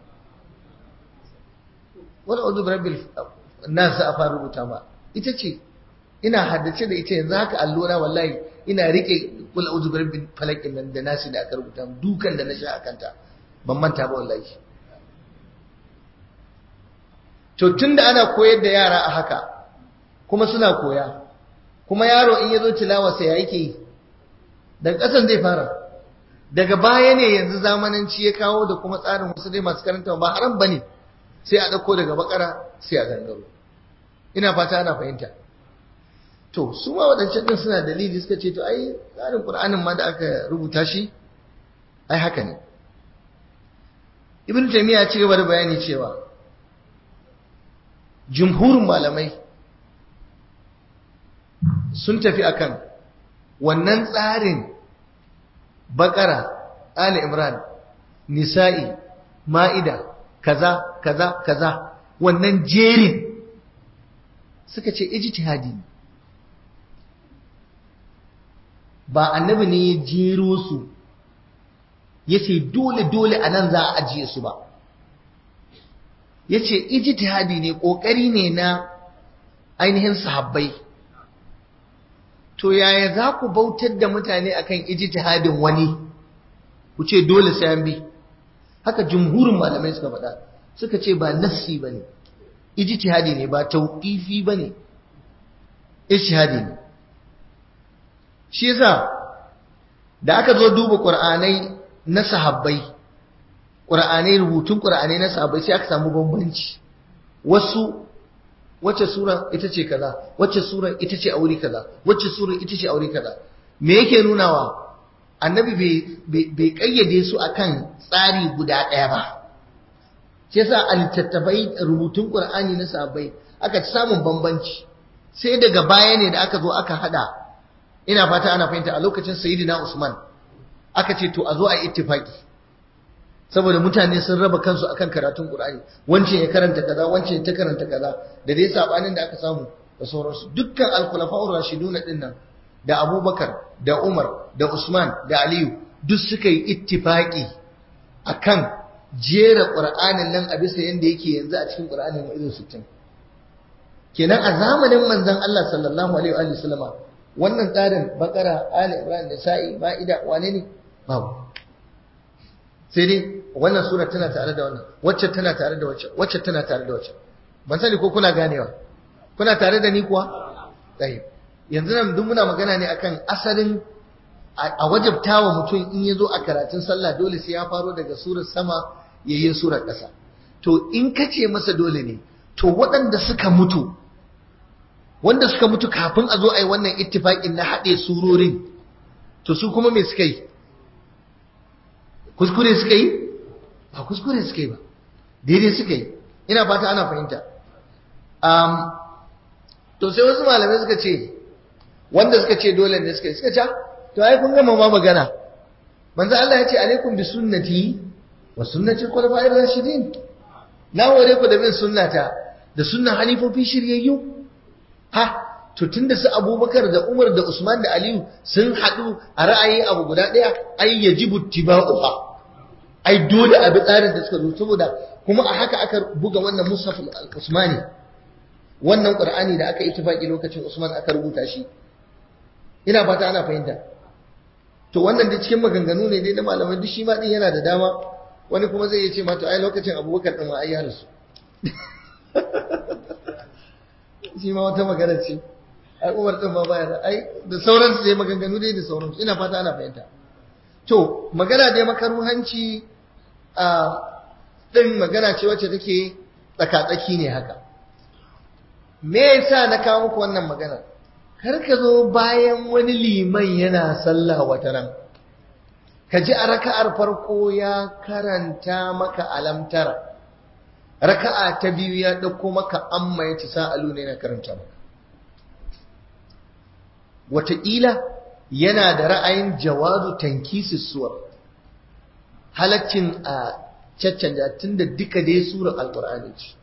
[SPEAKER 1] wani uzu rabbil nas a fara rubuta ma ita ce ina haddace da ita yanzu haka allo na wallahi ina rike kul uzu rabbil falakin nan da nasi da aka rubuta dukan da na sha akanta ban manta ba wallahi to tunda ana koyar da yara a haka kuma suna koya kuma yaro in ya zo tilawarsa ya yake yi daga ƙasan zai fara daga baya ne yanzu zamananci ya kawo da kuma tsarin wasu dai masu karanta ba haram bane sai a ɗauko daga bakara sai a gangaro ina fata ana fahimta to su ma waɗancan ɗin suna dalili suka ce to ai tsarin ƙur'anin ma da aka rubuta shi ai haka ne ibn taymiya ya ci gaba da bayani cewa jumhurin malamai sun tafi akan wannan tsarin bakara ali imran nisa'i ma'ida kaza kaza kaza wannan jerin suka ce ijtihadi ne ba annabi ne ya jero su ya ce dole dole a nan za a ajiye su ba ya ce ijtihadi ne ƙoƙari ne na ainihin sahabbai to yaya za ku bautar da mutane akan ijtihadin wani ku ce dole sai an bi haka jumhurin malamai suka faɗa suka ce ba nassi ba ne ijtihadi ne ba tauƙifi ba ne ijtihadi ne shi yasa da aka zo duba ƙur'anai na sahabbai ƙur'anai rubutun ƙur'anai na sahabbai sai aka samu bambanci wasu wacce sura ita ce kaza wacce sura ita ce aure kaza wacce sura ita ce aure kaza me yake nunawa annabi bai kayyade su akan tsari guda ɗaya ba shi yasa a littattafai rubutun ƙur'ani na sahabbai aka ci samun bambanci sai daga baya ne da aka zo aka hada ina fata ana fahimta a lokacin sayyidina Usman aka ce to a zo a ittifaki saboda mutane sun raba kansu akan karatun Qur'ani wancan ya karanta kaza wancan ya ta karanta kaza da dai sabanin da aka samu da sauransu dukkan al-khulafa'ur rashidun din nan da Abubakar da Umar da Usman da Aliyu duk suka yi ittifaki akan jera Qur'anin nan a bisa yanda yake yanzu a cikin Qur'anin mu irin 60 kenan a zamanin manzon Allah sallallahu alaihi wa sallama wannan tsarin bakara ali ibrahim da sa'i ma'ida wane ne babu sai dai wannan sura tana tare da wannan wacce tana tare da wacce wacce tana tare da wacce ban sani ko kuna ganewa kuna tare da ni kuwa tsaye yanzu nan duk muna magana ne akan asalin a wajabtawa mutum in ya zo a karatun sallah dole sai ya faro daga surar sama yayin surar ƙasa to in ka ce masa dole ne to waɗanda suka mutu wanda suka mutu kafin a zo a yi wannan ittifaƙin na haɗe surorin to su kuma me suka yi kuskure suka yi ba kuskure suka yi ba daidai suka yi ina fata ana fahimta to sai wasu malamai suka ce wanda suka ce dole ne suka yi suka ce to ai kun gama ma magana manzo Allah ya ce alaikum bi sunnati wa sunnati khulafa'ir rashidin na hore ku da bin sunnata da sunnan halifofi shiryayyu ha to tunda su abubakar da umar da usman da aliyu sun haɗu a ra'ayi abu guda ɗaya ai yajibu tiba'uha ai dole a bi tsarin da suka zo saboda kuma a haka aka buga wannan mushaf al-usmani wannan qur'ani da aka ittifaki lokacin usman aka rubuta shi ina fata ana fahimta to wannan da cikin maganganu ne dai na malamai duk shi ma din yana da dama wani kuma zai iya ce ma to ai lokacin abubakar din ma ai ya rasu shi ma wata magana ce ai umar din ma baya ai da sauransu dai maganganu dai da sauransu ina fata ana fahimta to magana dai makaruhanci a din magana ce wacce take tsakatsaki ne haka me yasa na kawo muku wannan magana kar ka zo bayan wani liman yana sallah wata ran ka ji a raka'ar farko ya karanta maka alamtara raka'a ta biyu ya ɗauko maka amma ya ci sa'alu ne na karanta maka wataƙila yana da ra'ayin jawazu tankisi suwar halaccin a caccanja tun da duka dai surar alƙur'ani ce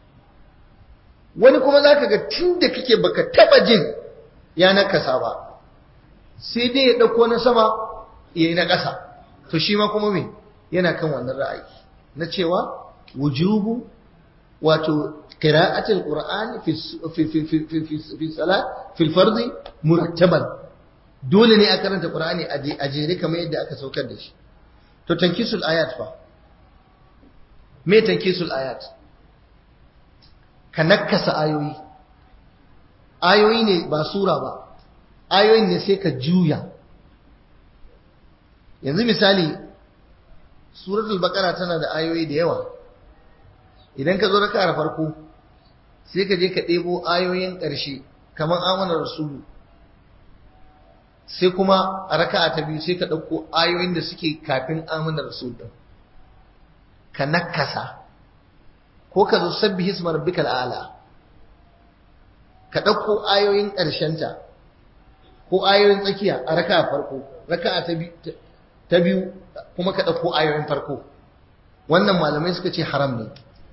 [SPEAKER 1] wani kuma za ka ga tun da kake baka taɓa jin ya nakasa ba sai dai ya ɗauko na sama ya yi na ƙasa to shi ma kuma me yana kan wannan ra'ayi na cewa wujubu wato qira'atul qur'ani fi fi fi fi fi fi salat fi fardi murattaban dole ne a karanta qur'ani a jere kamar yadda aka saukar da shi to tankisul ayat fa me tankisul ayat ka nakasa ayoyi ayoyi ne ba sura ba ayoyin ne sai ka juya yanzu misali suratul baqara tana da ayoyi da yawa idan ka zo raka farko sai ka je ka ɗebo ayoyin ƙarshe kamar amana rasulu sai kuma a raka ta biyu sai ka ɗauko ayoyin da suke kafin amana rasul ɗin ka nakasa ko ka zo sabbi hismar rabbikal ala ka ɗauko ayoyin ƙarshenta ko ayoyin tsakiya a raka farko raka ta biyu ta biyu kuma ka ɗauko ayoyin farko wannan malamai suka ce haram ne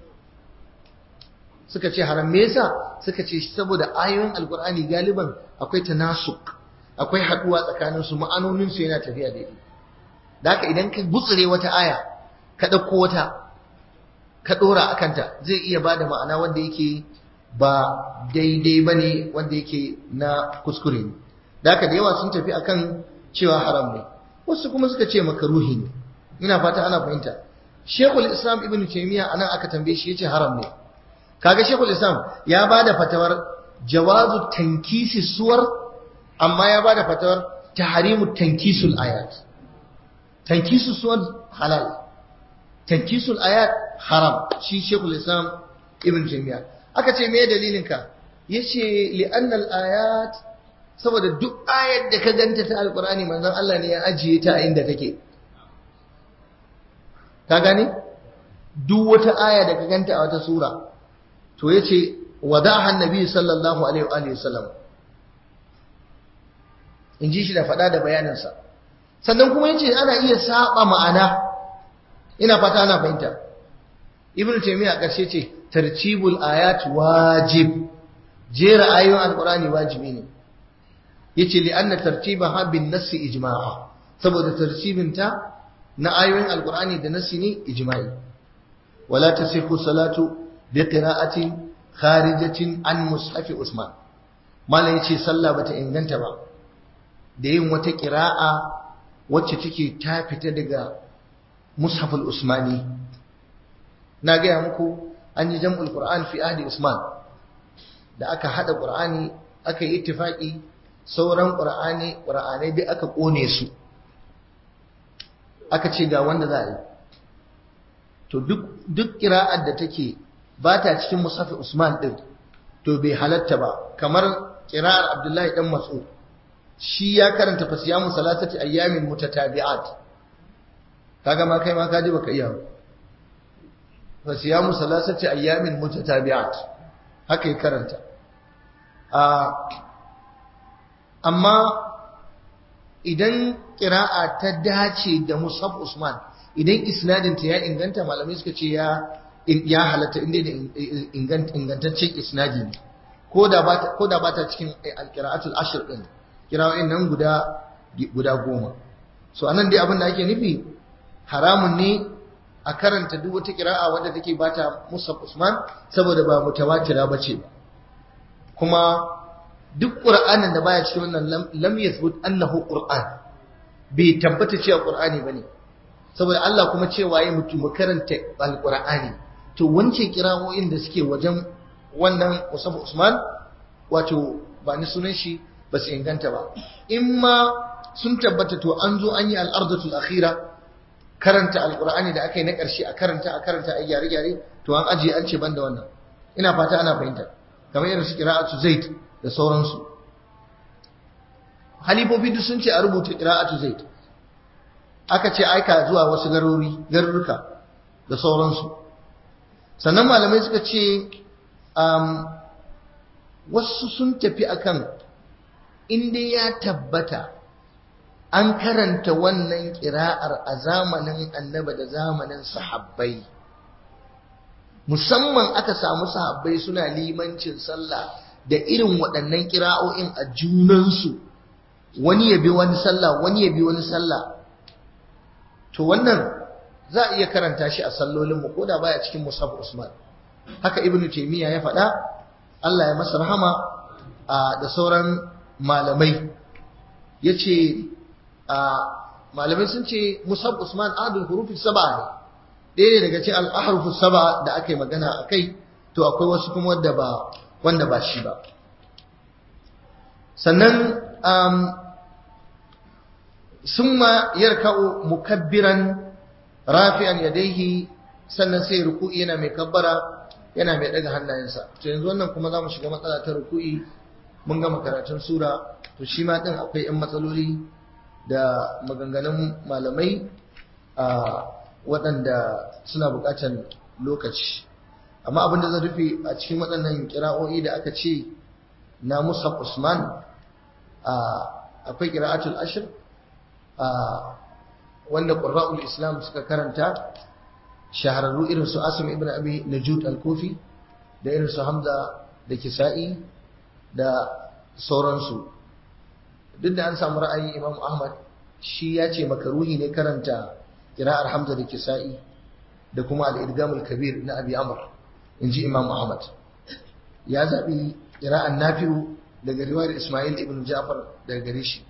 [SPEAKER 1] suka ce haram me yasa suka ce saboda ayoyin alkur'ani galiban akwai tanasuk akwai haduwa tsakanin su ma'anonin su yana tafiya daidai da haka idan ka gutsure wata aya ka dauko wata ka dora akan ta zai iya bada ma'ana wanda yake ba daidai bane wanda yake na kuskure ne da haka da yawa sun tafi akan cewa haram ne wasu kuma suka ce makaruhi ne ina fata ana fahimta Sheikhul Islam Ibn Taymiyyah anan aka tambaye shi yace haram ne kaga shekul islam ya bada fatawar jawazu tankisi suwar amma ya bada fatawar tahrimu tankisul ayat tankisu suwar halal tankisul ayat haram shi shekul islam ibn taymiya aka ce me dalilin ka yace li'anna ayat saboda duk ayat da ka ganta ta alqur'ani manzon Allah ne ya ajiye ta inda take ka gane duk wata aya da ka ganta a wata sura to ya ce wadaha annabi sallallahu alaihi wa sallam in ji shi da faɗa da bayaninsa sannan kuma ya ce ana iya saba ma'ana ina fata ana fahimta ibnu taymiya a ƙarshe ce tartibul ayat wajib jera ayoyin alqur'ani wajibi ne yace li anna tartibaha bin nass ijma'a saboda tartibinta na ayoyin alqur'ani da nassi ne ijma'i wala tasihu salatu بقراءة خارجة عن مصحف عثمان malam yace sallah bata inganta ba da yin wata qira'a wacce take ta fita daga mushaful usmani na gaya muku an yi jam'ul qur'an fi ahdi usman da aka hada qur'ani aka yi ittifaqi sauran qur'ani qur'anai duk aka kone su aka ce ga wanda za a yi to duk duk qira'ar da take ba ta cikin musafi Usman ɗin to bai halatta ba kamar kira'ar Abdullahi ɗan Mas'ud shi ya karanta fasiyamu salatati ayyamin mutatabi'at kaga ma kai ma ka ji baka iya fasiyamu salatati ayyamin mutatabi'at haka ya karanta amma idan kira'a ta dace da musaf Usman idan isnadinta ya inganta malamai suka ce ya ya halatta inda da ingantaccen isnadi ne ko da ba ta cikin alkira'atul ashir din kira'o'in nan guda guda goma so anan dai abin da ake nufi haramun ne a karanta duk wata kira'a wadda take bata Musab Usman saboda ba mutawatira bace ba kuma duk qur'anin da baya cikin wannan lam yathbut annahu qur'an bai tabbata cewa qur'ani bane saboda Allah kuma cewa yi mutum karanta alqur'ani to wance kirawoyin da suke wajen wannan Musafa Usman wato ba ni sunan shi ba su inganta ba in ma sun tabbata to an zo an yi al'ardatul akhira karanta alqur'ani da aka yi na ƙarshe a karanta a karanta a gyare gyare to an ajiye an ce banda wannan ina fata ana fahimta kamar irin su qira'atu zaid da sauransu halifofi duk sun ce a rubuta qira'atu zaid aka ce aika zuwa wasu garuri garuruka da sauransu sannan malamai suka ce wasu sun tafi akan inda ya tabbata an karanta wannan kira'ar a zamanin annaba da zamanin sahabbai musamman aka samu sahabbai suna limancin sallah da irin waɗannan kira'o'in a junansu wani ya bi wani sallah wani ya bi wani sallah to wannan za a iya karanta shi a sallolinmu ko da baya cikin musab usman haka ibnu taymiya ya faɗa Allah ya masa rahama da sauran malamai yace malamai sun ce musab usman adul hurufi sab'a ne ɗaya ne daga cikin al-ahrufu sab'a da aka yi magana akai to akwai wasu kuma wanda ba wanda ba shi ba sannan summa yarka'u mukabbiran rafi'an yadayhi sannan sai ruku'i yana mai kabbara yana mai daga hannayensa to yanzu wannan kuma zamu shiga matsala ta ruku'i mun gama karatun sura to shi ma din akwai yan matsaloli da maganganun malamai a waɗanda suna buƙatar lokaci amma abin da zan rufe a cikin waɗannan kira'o'i da aka ce na Musa Usman akwai kira'atul ashir wanda qurra'ul islam suka karanta shahararru irin su asim ibn abi najud al-kufi da irin su hamza da kisa'i da sauransu duk da an samu ra'ayin imam ahmad shi ya ce makaruhi ne karanta kira'ar hamza da kisa'i da kuma al-idgamul kabir na abi amr in ji imam ahmad ya zaɓi kira'ar nafi'u daga riwayar ismail ibn ja'far daga gare shi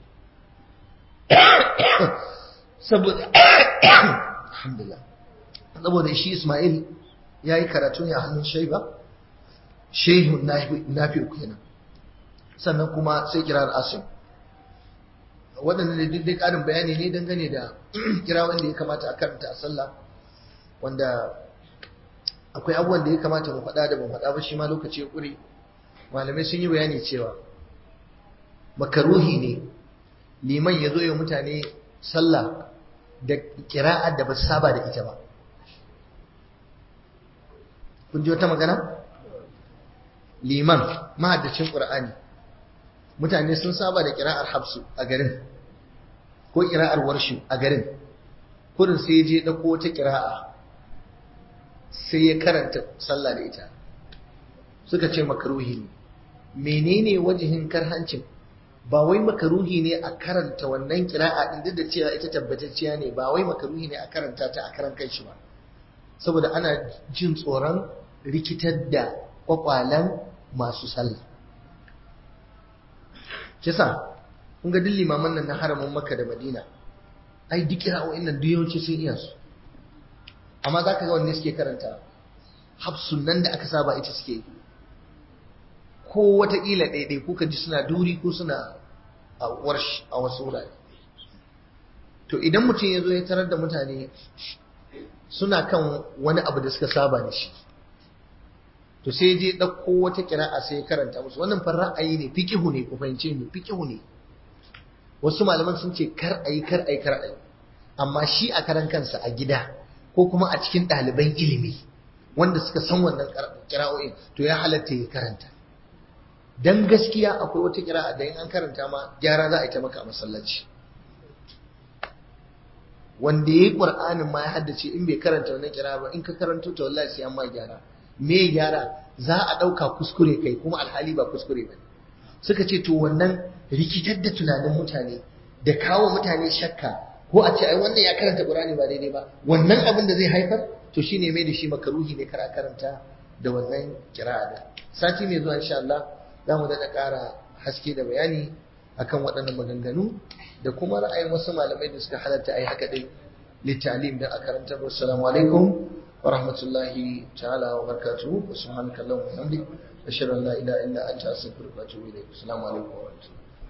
[SPEAKER 1] saboda alhamdulillah saboda shi ismail ya yi karatu ne a hannun shaiba shehun nafi'u kenan sannan kuma sai kirar asim waɗanda da duk ƙarin bayani ne dangane da kira wanda ya kamata a karanta a sallah wanda akwai abubuwan da ya kamata mu faɗa da mu faɗa ba shi ma lokaci ya ƙure malamai sun yi bayani cewa makaruhi ne liman ya zo ya mutane sallah da kira'ar da ba su saba da ita ba kun ji wata magana liman mahaddacin ƙur'ani mutane sun saba da kira'ar hafsu a garin ko kira'ar warshu a garin kudin sai je ɗauko wata kira'a sai ya karanta sallah da ita suka ce makaruhi ne menene wajihin karhancin ba wai makaruhi ne a karanta wannan kira'a din duk da cewa ita tabbatacciya ne ba wai makaruhi ne a karanta ta a karan kai shi ba saboda ana jin tsoron rikitar da kwakwalan masu sallah kisa kun ga duk limaman nan na haramin makka da madina ai duk kira'o'in nan duk yawanci sun iya su amma za ka ga wanne suke karanta hafsun nan da aka saba ita suke ko wataƙila ɗaiɗai kuka ji suna duri ko suna a warsh a wasu wurare to idan mutum ya zo ya tarar da mutane suna kan wani abu da suka saba da shi to sai je ɗauko wata kira'a sai ya karanta musu wannan fa ra'ayi ne fiqihu ne ku fahimce ni fiqihu ne wasu malaman sun ce kar ayi kar ayi kar ayi amma shi a karan kansa a gida ko kuma a cikin ɗaliban ilimi wanda suka san wannan kira'o'in to ya halatta ya karanta dan gaskiya akwai wata kira'a da in an karanta ma gyara za a yi ta maka a masallaci wanda ya yi ƙur'anin ma ya haddace in bai karanta wannan kira ba in ka karanto ta wallahi sai an ma gyara me gyara za a ɗauka kuskure kai kuma alhali ba kuskure ba suka ce to wannan rikitar da tunanin mutane da kawo mutane shakka ko a ce ai wannan ya karanta ƙur'ani ba daidai ba wannan abin da zai haifar to shine mai da shi makaruhi ne kar a karanta da wannan kira'a da sati mai zuwa insha Allah za mu daɗa ƙara haske da bayani akan waɗannan maganganu da kuma ra'ayin wasu malamai da suka halatta a yi haka ɗin littalim da a karantar wassalamu alaikum wa rahmatullahi ta'ala wa barakatuhu wa subhanaka allahumma wa bihamdik ashhadu an la ilaha illa anta astaghfiruka wa atubu ilayk assalamu alaikum wa rahmatullahi